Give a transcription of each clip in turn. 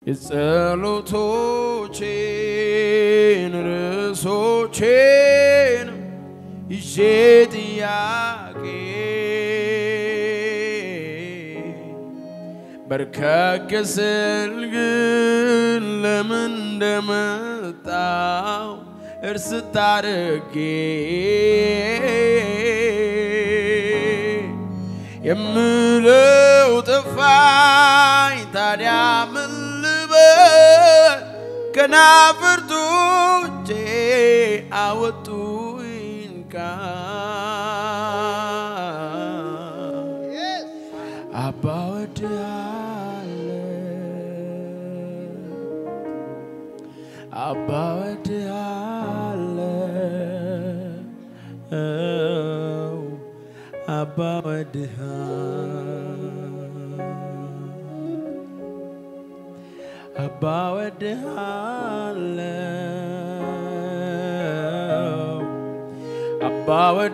የጸሎቶቼን ርዕሶቼን ይዤ ጥያቄ በርከክ ስል ግን ለምን እንደመጣው እርስ ታርጌ የምለው ጠፋኝ ታዲያ ምን ልበል ከናፍርቶቼ አወጡኝ ቃል አባ ወድሃለሁ አባ ወድሃለሁ አባ ወድሃለሁ አባ ወድሃለሁ አባ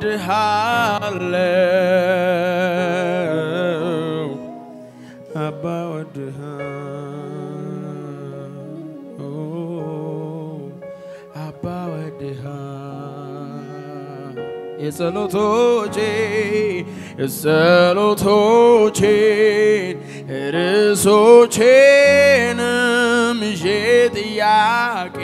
ወድሃለሁ አባ ወድሃለሁ አባ ወድሃለሁ የጸሎቶቼ የጸሎቶቼን ርዕሶቼንም ይዤ ጥያቄ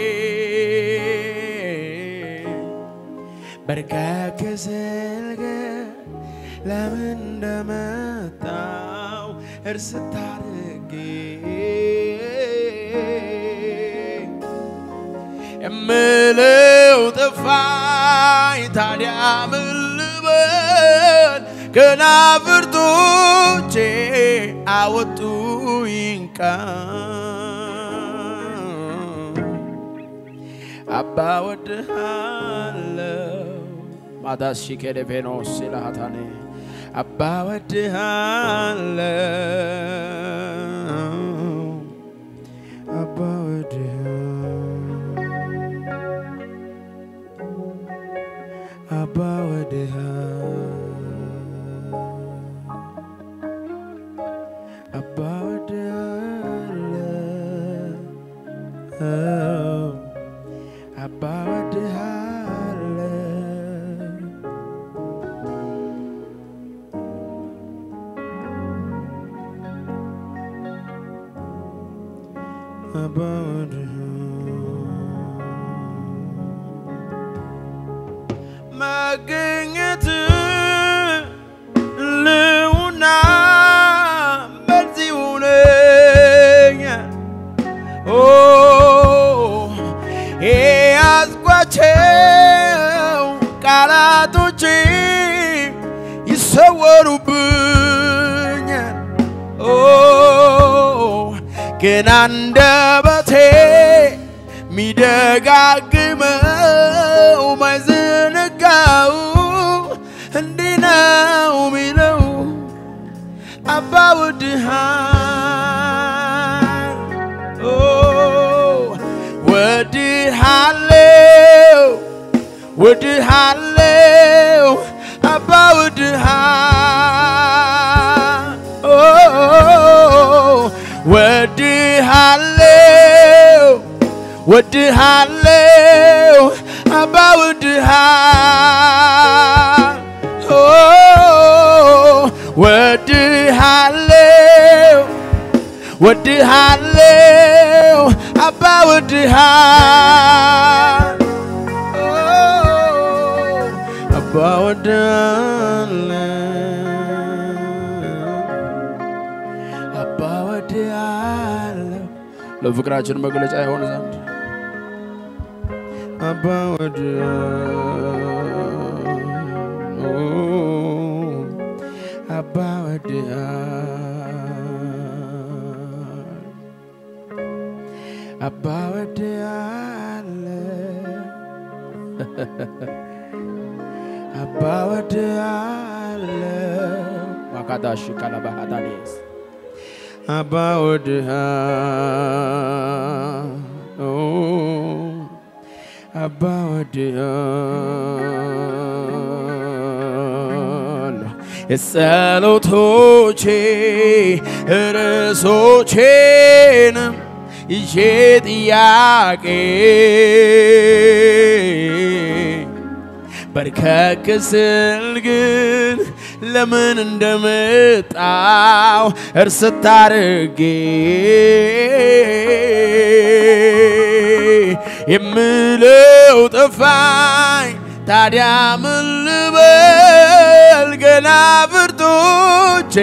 በርከክ ስል ግን ለምን እንደመጣው እርስ ታርጌ የምለው ጠፋኝ ታዲያ ምን ልበል ከናፍርቶቼ አወጡኝ ቃል አባ ወድሃለሁ ማዳስ ሺኬዴፌኖስ ሲላሃታኔ አባ ወድሃለሁ አባ ወድሃለሁ አባ ወድሃለሁ አባ ወድሃለሁ አባ ወድሃለሁ አባ ወድሃለሁ መገኘት ልውና በዚህ ሁነኛል ኦ የያዝኳቸው ቃላቶች ይሰወሩብኛል ኦ ግን አንደበቴ ሚደጋግመው ማይዘነጋው እንዲህ ነው ሚለው አባ ወድሃን ኦ ወድሃለው ወድሃለው አባ ወድሃን ኦ ወድሃለው ወድሃለው አባ ወድሃን ኦ ወድሃለው ወድሃለው አባ ወድሃን ኦ አባ ወድሃለው አባ ወድሃለው ለፍቅራችን መግለጫ የሆነ ዘንድ አባ ወድሃለው አባ ወድሃለው አባ ወድሃለው አባ ወድሃለው ማካዳሽ ካላባሃዳኔስ አባ ወድሃለው አባ ወድሃለው የጸሎቶቼ ርዕሶቼንም ይዤ ጥያቄ በርከክ ስል ግን ለምን እንደመጣው እርስት አድርጌ የምለው ጠፋኝ። ታዲያ ምን ልበል? ገና ብርቶቼ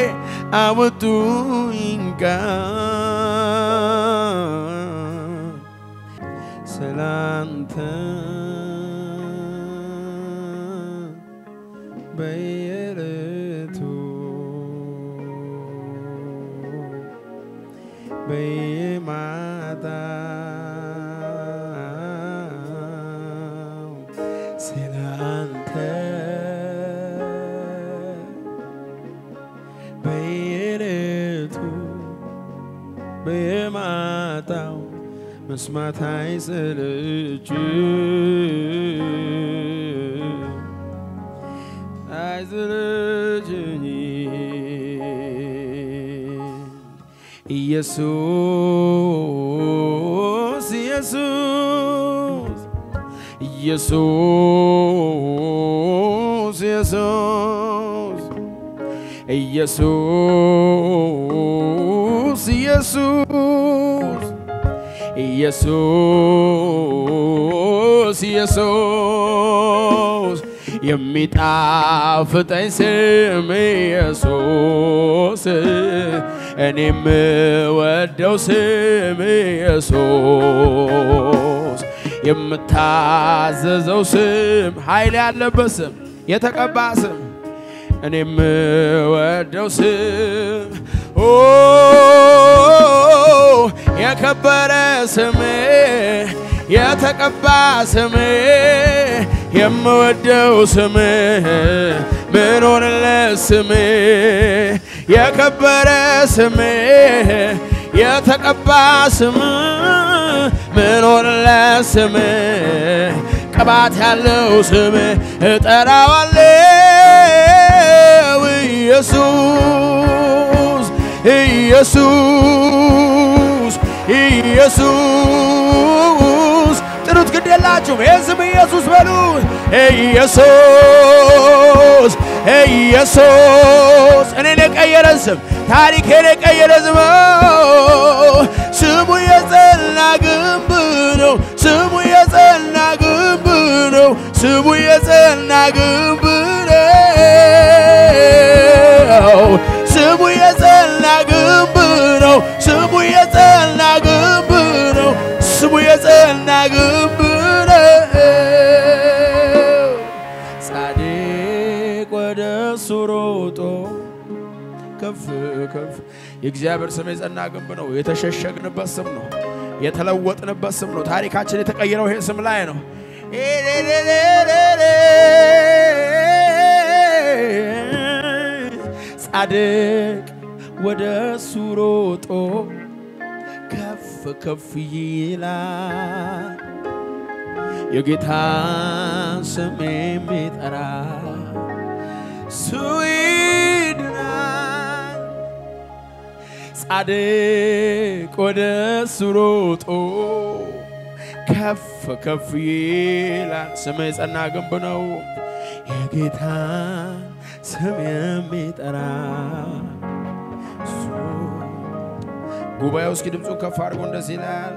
አወጡኝ ቃል ስላንተ በየዕለቱ በየማታው ስላንተ በየዕለቱ በየማታው መስማት አይሰለች አይሰለችኝ ኢየሱስ ኢየሱስ ኢየሱስ ኢየሱስ ኢየሱስ ኢየሱስ ኢየሱስ የሚጣፍጠኝ ስም ኢየሱስ እኔ የምወደው ስም ኢየሱስ የምታዘዘው ስም ኃይል ያለበት ስም የተቀባ ስም እኔ የምወደው ስም ኦ የከበረ ስም የተቀባ ስም የምወደው ስም ምኖርለት ስም የከበረ ስም የተቀባ ስም ምኖርለት ስም ቅባት ያለው ስም እጠራዋለው ኢየሱስ ኢየሱስ ኢየሱስ ጥሩት ግድ የላችሁም ይህ ስም ኢየሱስ በሉ ኢየሱስ ኢየሱስ እኔን የቀየረ ስም ታሪኬን የቀየረ ስም ስሙ የጸና ግንብ ነው ስሙ የጸና ግንብ ነው ስሙ የጸና ግንብ ነው ስሙ የጸና ግንብ ነው ስሙ የጸና ግንብ ነው ስሙ የጸና ግንብ ነው ጻድቅ ወደ እሱ ሮጦ ከፍ ከፍ የእግዚአብሔር ስም የጸና ግንብ ነው። የተሸሸግንበት ስም ነው። የተለወጥንበት ስም ነው። ታሪካችን የተቀየረው ይሄ ስም ላይ ነው። ጻድቅ ወደ እሱ ሮጦ ከፍ ከፍ ይላል። የጌታን ስም የሚጠራ እሱ ይድናል። ጻድቅ ወደ እሱ ሮጦ ከፍ ከፍ ይላል። ስም የጸና ግንብ ነው። የጌታን ስም የሚጠራ እሱ ጉባኤው እስኪ ድምፁን ከፍ አድርጎ እንደዚህ ይላል።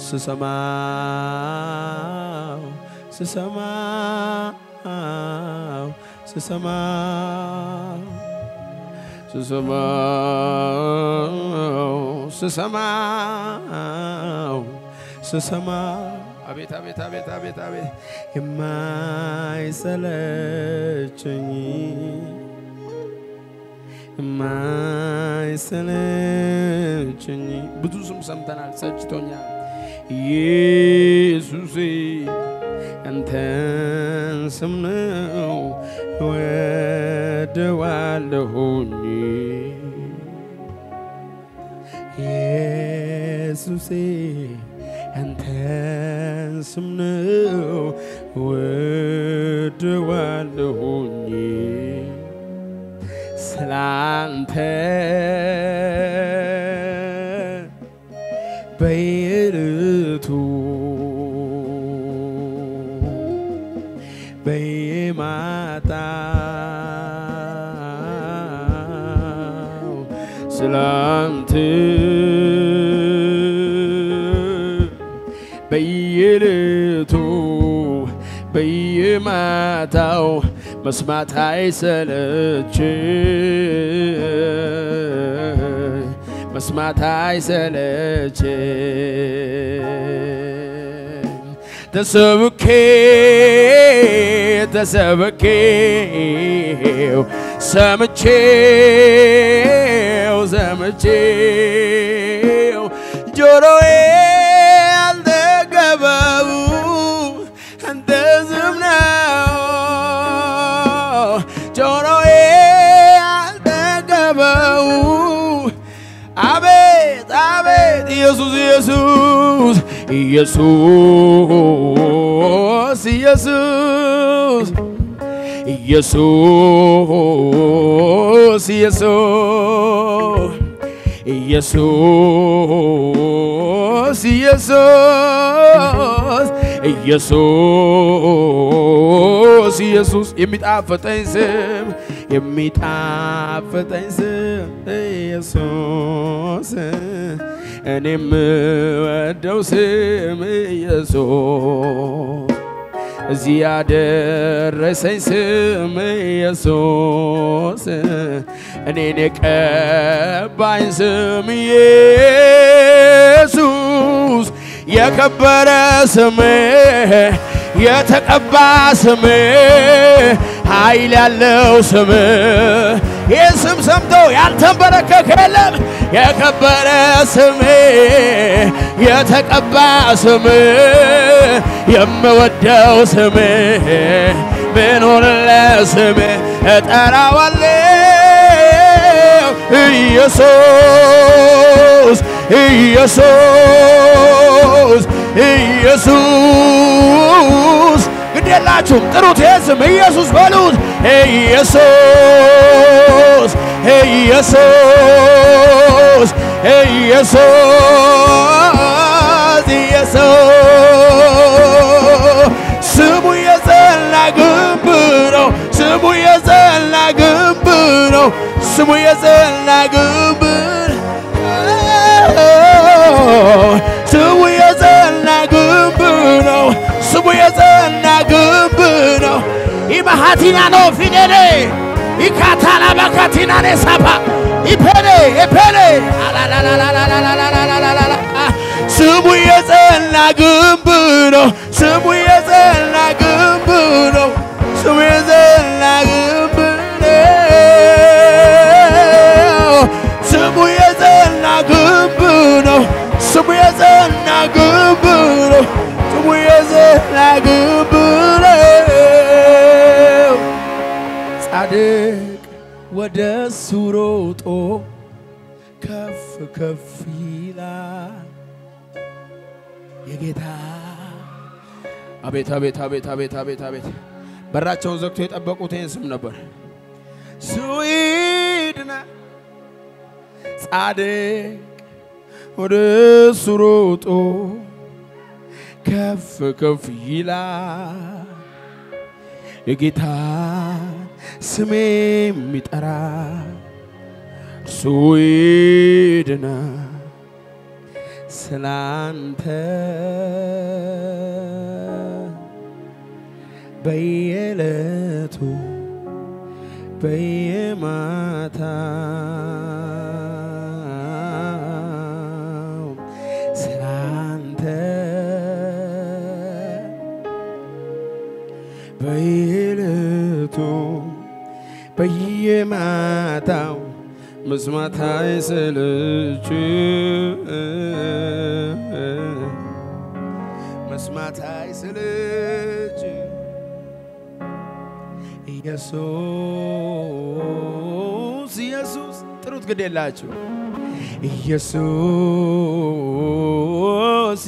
ስሰማው ስሰማው ስሰማው ስሰማው ስሰማው ስሰማው አቤት አቤት አቤት አቤት አቤት የማይሰለቸኝ የማይሰለቸኝ ብዙ ስም ሰምተናል፣ ሰልችቶኛል። ኢየሱሴ አንተን ስም ነው እወደዋለሁኝ ኢየሱሴ አንተን ስም ነው እወደዋለሁኝ ስላንተ በየዕለቱ በየማታው ስላንተ በየዕለቱ በየማታው መስማት አይሰለች መስማት አይሰለች ተሰብኬ ተሰብኬው ሰምቼው ሰምቼው ጆሮዬ አልጠገበው አንተ ዝም ነው ጆሮዬ አልጠገበው አቤት አቤት ኢየሱስ ኢየሱስ ኢየሱስ ኢየሱስ ኢየሱስ ኢየሱስ ኢየሱስ ኢየሱስ ኢየሱስ ኢየሱስ የሚጣፍጠኝ ስም የሚጣፍጠኝ ስም ኢየሱስ እኔ የምወደው ስም ኢየሱስ እዚህ ያደረሰኝ ስም ኢየሱስ እኔን የቀባኝ ስም ኢየሱስ የከበረ ስም የተቀባ ስም ኃይል ያለው ስም ይህ ስም ሰምቶ ያልተንበረከከ የለም። የከበረ ስም የተቀባ ስም የምወደው ስም ብኖርለ ስም እጠራዋለሁ ኢየሱስ ኢየሱስ ኢየሱስ ግድ የላችሁም ጥሩት ይህ ስም ኢየሱስ በሉት ኢየሱስ ኢየሱስ ኢየሱስ ኢየሱስ ስሙ የጸና ግንብ ነው። ስሙ የጸና ግንብ ነው። ስሙ የጸና ግንብ ነው። ስሙ የጸና ግንብ ነው። ስሙ የጸና ግንብ ነው። ኢማሃቲና ነው ፊኔኔ ኢካታላ በካቲና ኔ ሳፓ ኢፔኔ ኢፔኔ አላላላላላላላላላላ ስሙ የጸና ግንብ ነው። ስሙ የጸና ግንብ ነው። ስሙ የጸና ግንብ ነው። ስሙ የጸና ግንብ ነው። ስሙ የጸና ግንብ ነው። ስሙ የጸና ግንብ ነው። ጻድቅ ወደ እሱ ሮጦ ከፍ ከፍ ይላል። የጌታ አቤት አቤት አቤት አቤት አቤት አቤት በራቸውን ዘግቶ የጠበቁት ይህን ስም ነበር። ስዊድና ጻድቅ ወደ እሱ ሮጦ ከፍ ከፍ ይላል። የጌታ ስም የሚጠራ እርሱ ይድናል። ስላንተ በየዕለቱ በየማታው ስላንተ በየዕለቱ በየማታው መስማት አይሰለች መስማት አይሰለች ኢየሱስ ኢየሱስ ጥሩት ግድ የላችሁ ኢየሱስ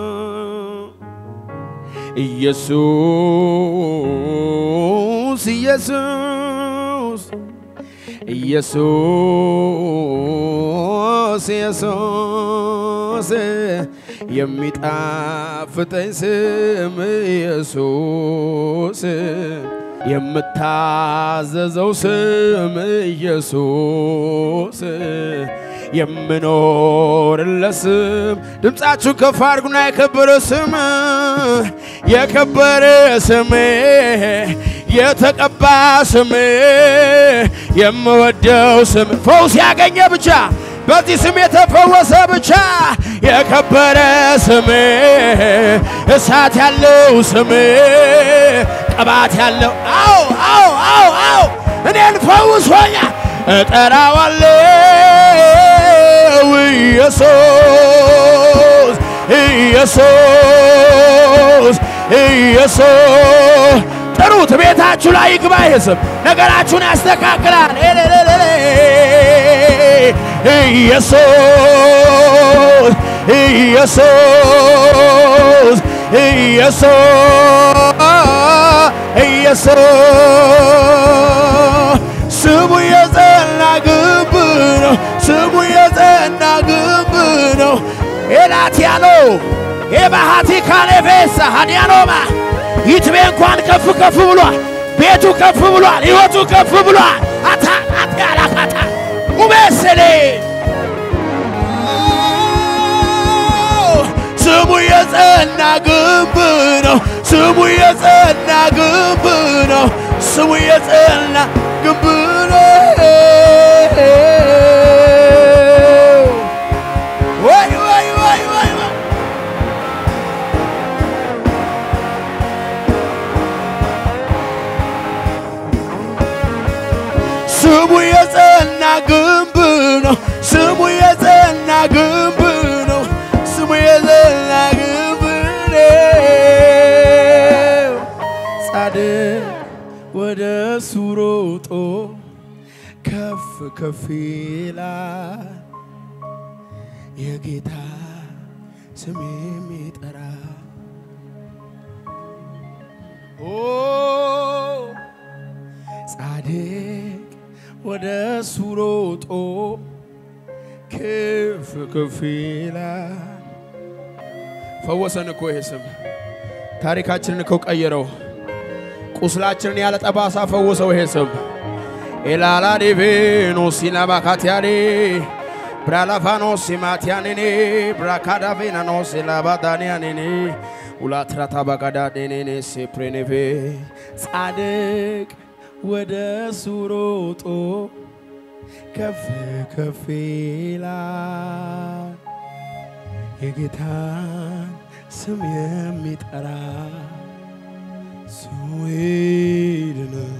ኢየሱስ ኢየሱስ ኢየሱስ ኢየሱስ የሚፈወስ የሚጣፍጠኝ ስም ኢየሱስ የምታዘዘው ስም ኢየሱስ የምኖርለት ስም ድምፃችሁ ከፍ አድርጉና የከበረ ስም የከበረ ስም የተቀባ ስም የምወደው ስም ፈውስ ያገኘ ብቻ በዚህ ስም የተፈወሰ ብቻ የከበረ ስም እሳት ያለው ስም ቅባት ያለው አው አው አው አው እኔን ፈውሶኛ እጠራዋለው ኢየሱስ ኢየሱስ ኢየሱስ ጥሩት። ቤታችሁ ላይ ይግባ ይህ ስም ነገራችሁን ያስተካክላል። ኤሌሌሌሌ ኢየሱስ ኢየሱስ ኢየሱስ ኢየሱስ ስሙ የጸና ግንብ ነው። ስሙ የጸና ግንብ ነው። ኤላትያኖ ኤባሃቲ ካሌፌሳ ሃዲያኖማ ይትቤ እንኳን ከፍ ከፍ ብሏል። ቤቱ ከፍ ብሏል። ሕይወቱ ከፍ ብሏል። አታ አትያላካታ ኡቤስሌ ስሙ የጸና ግንብ ነው። ስሙ የጸና ግንብ ነው። ስሙ የጸና ግንብ ነው። ወይ ወይ ወይ ወይ ወይ ስሙ የጸና ግንብ ነው። ስሙ የጸና ግንብ ነው። ስሙ የጸና ግንብ ነው። ጻድቅ ወደ እሱ ሮጦ ከፍ ከፍ ይላል። የጌታ ስም የሚጠራ ኦ ጻድቅ ወደ እሱ ሮጦ ከፍ ከፍ ይላል። ፈወሰን እኮ ይሄ ስም ታሪካችንን እኮ ቀየረው። ቁስላችንን ያለ ጠባሳ ፈወሰው ይሄ ስም ኤላላ ዴቬኖ ሲናባካትያኔ ብራላፋኖ ሲማትያኔኔ ብራካዳቬናኖ ሲላባዳንያኔኔ ሁላትራታ ባጋዳኔኔኔ ሴፕሬኔቬ ጻድቅ ወደ እሱ ሮጦ ከፍ ከፍ ይላል የጌታን ስም የሚጠራ ስሙ ይድነው።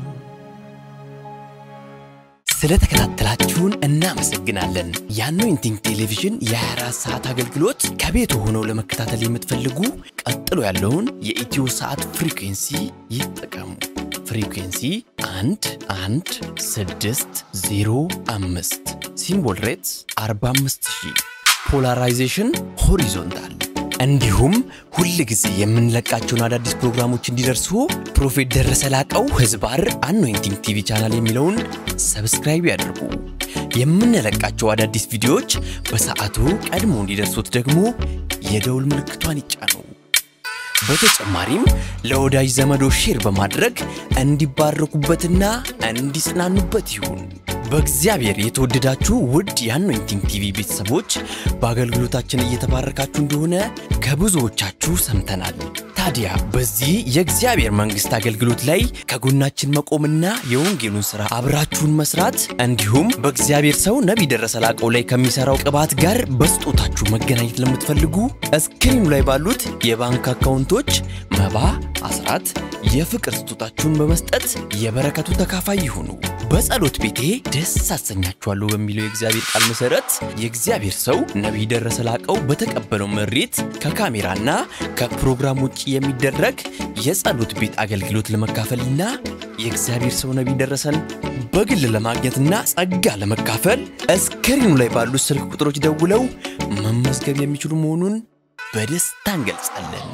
ስለተከታተላችሁን እናመሰግናለን። የአኖይንቲንግ ቴሌቪዥን የ24 ሰዓት አገልግሎት ከቤት ሆነው ለመከታተል የምትፈልጉ ቀጥሎ ያለውን የኢትዮ ሰዓት ፍሪኩንሲ ይጠቀሙ። ፍሪኩንሲ 1 1 6 0 5 ሲምቦል ሬትስ 45000 ፖላራይዜሽን ሆሪዞንታል እንዲሁም ሁል ጊዜ የምንለቃቸውን አዳዲስ ፕሮግራሞች እንዲደርሱ ፕሮፌት ደረሰ ላቀው ህዝባር አኖይንቲንግ ቲቪ ቻናል የሚለውን ሰብስክራይብ ያድርጉ። የምንለቃቸው አዳዲስ ቪዲዮዎች በሰዓቱ ቀድሞ እንዲደርሱት ደግሞ የደውል ምልክቷን ይጫኑ። በተጨማሪም ለወዳጅ ዘመዶ ሼር በማድረግ እንዲባረኩበትና እንዲጽናኑበት ይሁን። በእግዚአብሔር የተወደዳችሁ ውድ የአኖይንቲንግ ቲቪ ቤተሰቦች በአገልግሎታችን እየተባረካችሁ እንደሆነ ከብዙዎቻችሁ ሰምተናል። ታዲያ በዚህ የእግዚአብሔር መንግሥት አገልግሎት ላይ ከጎናችን መቆምና የወንጌሉን ሥራ አብራችሁን መስራት እንዲሁም በእግዚአብሔር ሰው ነቢይ ደረሰ ላቀው ላይ ከሚሠራው ቅባት ጋር በስጦታችሁ መገናኘት ለምትፈልጉ እስክሪኑ ላይ ባሉት የባንክ አካውንቶች መባ፣ አስራት፣ የፍቅር ስጦታችሁን በመስጠት የበረከቱ ተካፋይ ይሁኑ። በጸሎት ቤቴ ደስ አሰኛችኋለሁ በሚለው የእግዚአብሔር ቃል መሰረት የእግዚአብሔር ሰው ነቢይ ደረሰ ላቀው በተቀበለው መሬት ከካሜራና ከፕሮግራም ውጭ የሚደረግ የጸሎት ቤት አገልግሎት ለመካፈልና የእግዚአብሔር ሰው ነቢይ ደረሰን በግል ለማግኘትና ጸጋ ለመካፈል እስክሪኑ ላይ ባሉት ስልክ ቁጥሮች ደውለው መመዝገብ የሚችሉ መሆኑን በደስታ እንገልጻለን።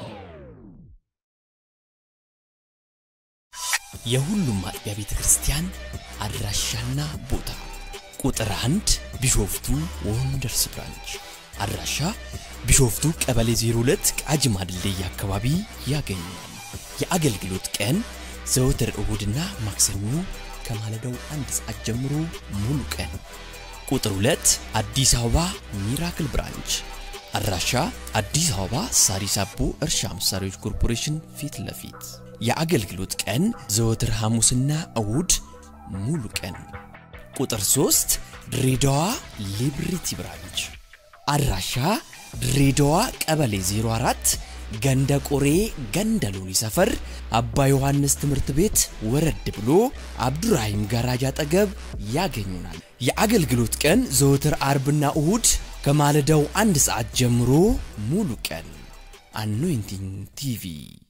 የሁሉም አጥቢያ ቤተ ክርስቲያን አድራሻና ቦታ ቁጥር አንድ ቢሾፍቱ ወንደርስ ብራንች አድራሻ ቢሾፍቱ ቀበሌ 02 ቃጂማ ድልድይ አካባቢ ያገኛል። የአገልግሎት ቀን ዘወትር እሁድና ማክሰኞ ከማለዳው አንድ ሰዓት ጀምሮ ሙሉ ቀን። ቁጥር 2 አዲስ አበባ ሚራክል ብራንች አድራሻ አዲስ አበባ ሳሪስ አቦ እርሻ መሳሪያዎች ኮርፖሬሽን ፊት ለፊት የአገልግሎት ቀን ዘወትር ሐሙስና እሁድ ሙሉ ቀን። ቁጥር 3 ድሬዳዋ ሊብሪቲ ብራንች አድራሻ ድሬዳዋ ቀበሌ 04 ገንደ ቆሬ ገንደ ሎኒ ሰፈር አባ ዮሐንስ ትምህርት ቤት ወረድ ብሎ አብዱራሂም ጋራጅ አጠገብ ያገኙናል። የአገልግሎት ቀን ዘወትር አርብና እሁድ ከማለዳው አንድ ሰዓት ጀምሮ ሙሉ ቀን። አኖይንቲንግ ቲቪ